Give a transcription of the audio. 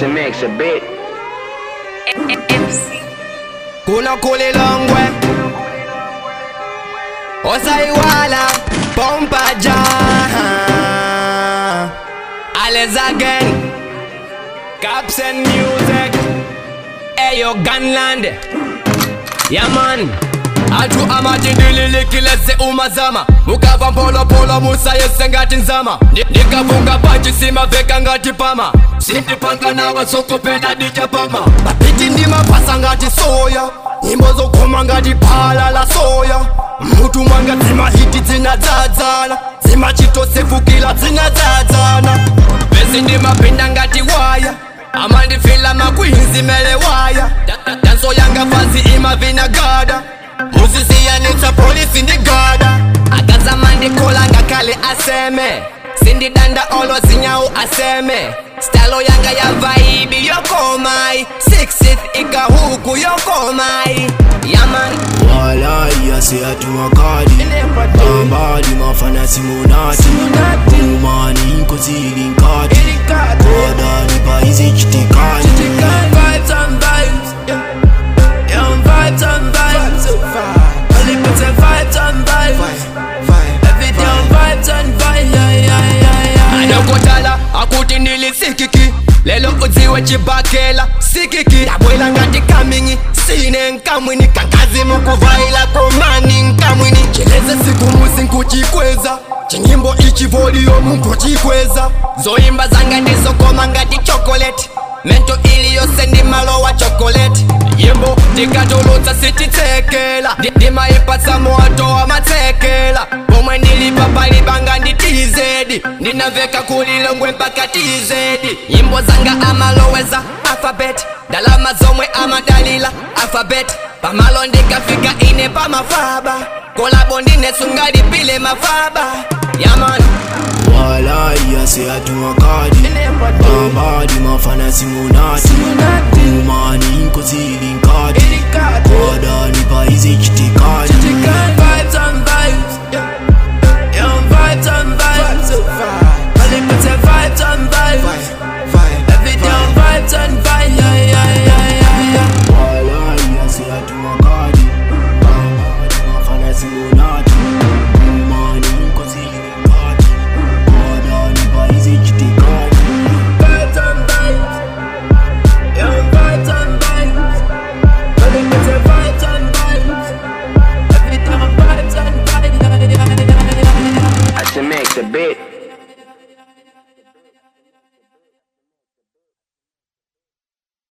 mix and mix a bit. MC. kuna kulilongwe osaiwala pompaja alles again caps and music eyo gunland yaman atu amatindililikilese umazama mukava mpolopolo musayese ngati nzama Ni- nikavunga panji simaveka ngati pama sindipanga nawa sokopena dijapama mapiti ndimapasa ngati soya nyimbo zokoma ngati phala la soya mutu mwanga dzimahiti dzinadzadzana dzimachitosefukila dzinadzadzana besi ndimapinda ngati waya amandifila makwinzi mele waya Da- da- danso yanga fasi imavinagada muzisiyanitsa polisi ndi gada akazama ndikola ngakhale aseme sindidanda olo zinyawu aseme stalo yanga ya vaibi yokomai sixth ikahuku yokomai yaman walai aseyatumakadi bambadi mafana simunati umani inkozili nkati kodani paizi chitikani Vibes and vibes, yeah. Yeah, vibes and vibes. Only put the vibes and vibes. Every day on vibes and vibes, yeah, yeah, yeah, yeah. yeah. adokotala akuti ndilisikiki lelo udziwe chibakela sikiki dabwela ngati kamingi sine nkamwini kankazi mukuvaila komani nkamwini chileze siku musi nkuchikweza chinyimbo ichi voliyomu nkuchikweza zoimba zanga ndizokoma ngati chokoleti mento iliyose ndi malo wa chokoleti yimbo tikatulutsa sititsekela Ndi- ndimayipatsa moto wa matsekela pomwe ndilipa palibanga ndi tizedi ndinaveka kulilongwe mpaka tizedi nyimbo zanga amaloweza alfabet ndalama zomwe amadalila alfabet pamalo ndikafika ine pamafaba kolabo ndinesungalipile mafaba yaman walai aseyatumakadi bambadi mafana simunati umani inkozili nkati kodani paizi chitikani Vibes and vibes, yeah. Yeah, vibes and vibes. Only put the vibes and vibes. Every day on vibes and vibes.